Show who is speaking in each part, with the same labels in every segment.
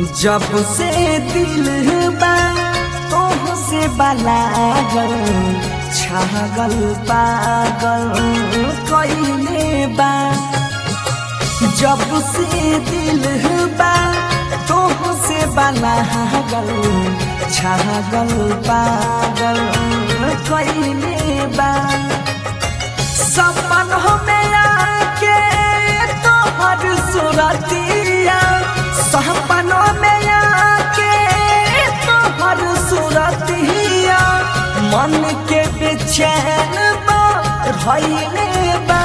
Speaker 1: जब से दिल बा तोह से बलागल छागल पागल कइले बा जब से दिल बा तोह से बलागल छागल पागल कइले बा सपन में आके तोहर सुरतिया सपनों में आके तोहर सुरतिया मन के बेचैन बा भइले बा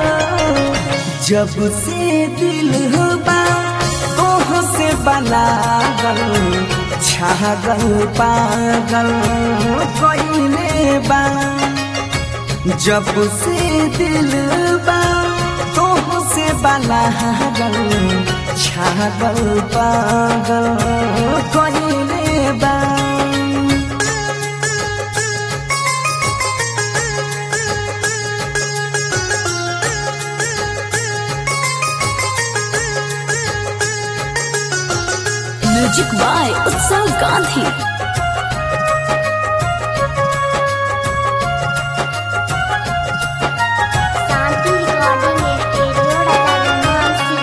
Speaker 1: जब से दिल बा तोह से बलागल छागल पागल कइले बा जब से दिल बा तोह से बलागल छागल पागल कइले बा
Speaker 2: music by Utsav Gandhi
Speaker 3: Shanti recording studio राजारामसी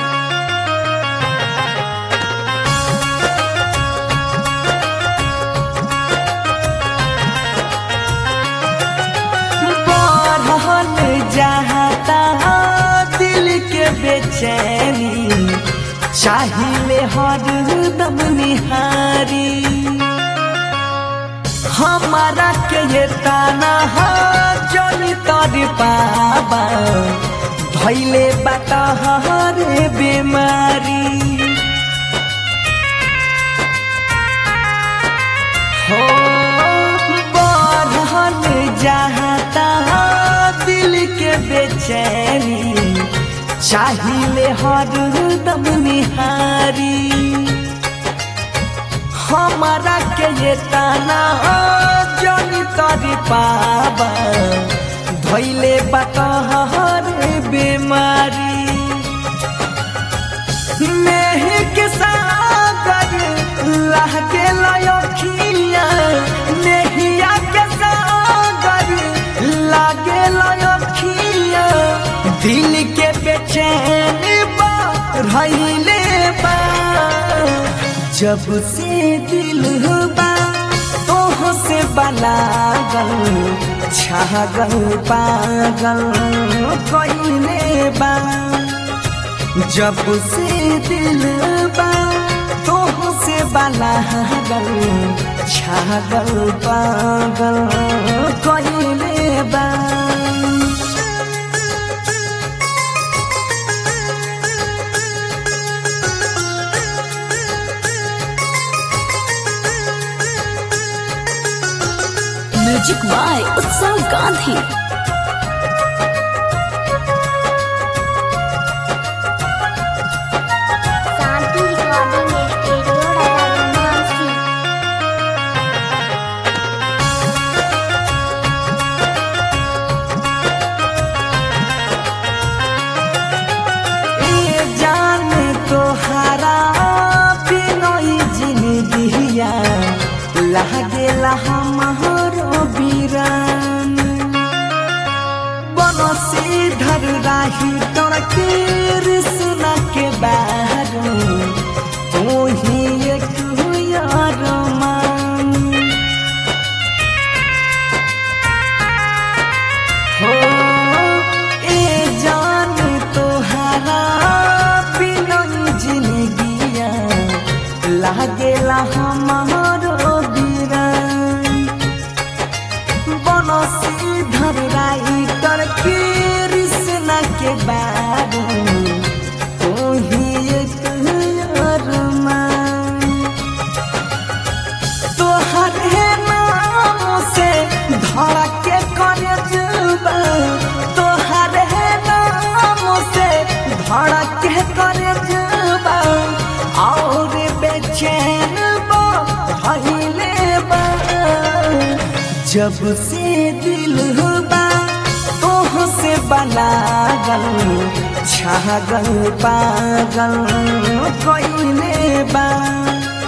Speaker 1: बढ़ल जाता दिल के बेचैनी चाहिए हरदम निहारी हमारा के ये ताना जनी तर पाबा धैले बात हरे बीमारी हो बढ़ल जाता दिल के बेचैनी चाहिए हरदम निहारी हमारा के ये ताना जनी तरी पाबा धैले बतहर बीमारी नेह के सागर लाह के लयखिया नेहिया के सागर लागे लयखिया दिल के बेचैन बा रहिले बा जब से दिल बा तोह से बलागल छागल पागल कइले बा जब से दिल बा तोह से बलागल छागल पागल कइले बा
Speaker 2: music by Utsav Gandhi
Speaker 3: Shanti recording studio राजारामसी
Speaker 1: ए जान तोहारा बिनोई जिंदगिया लागेला हमरो बीरान बनसी धर राही तोर कृष्ण के बारू तू ही एक यार मान हो ए जान तोहारा बिनन जिंदगिया लागेला हमारो बीरान बनसी धर राई तर कृष्ण के बारू तू ही एक अरमान तोहर हे नाम से धड़ा के करे जुबा तोहर हे नाम से धड़ा के करे जुबा और बेचैन बा भइले बा जब से दिल बा तोह से बलागल छागल पागल कइले बा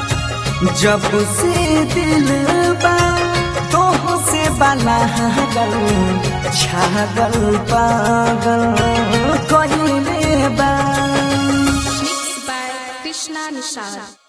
Speaker 1: जब से दिल बा तोह से बना गल छागल पागल कइले बा
Speaker 2: Mixed by Krishna Nishad.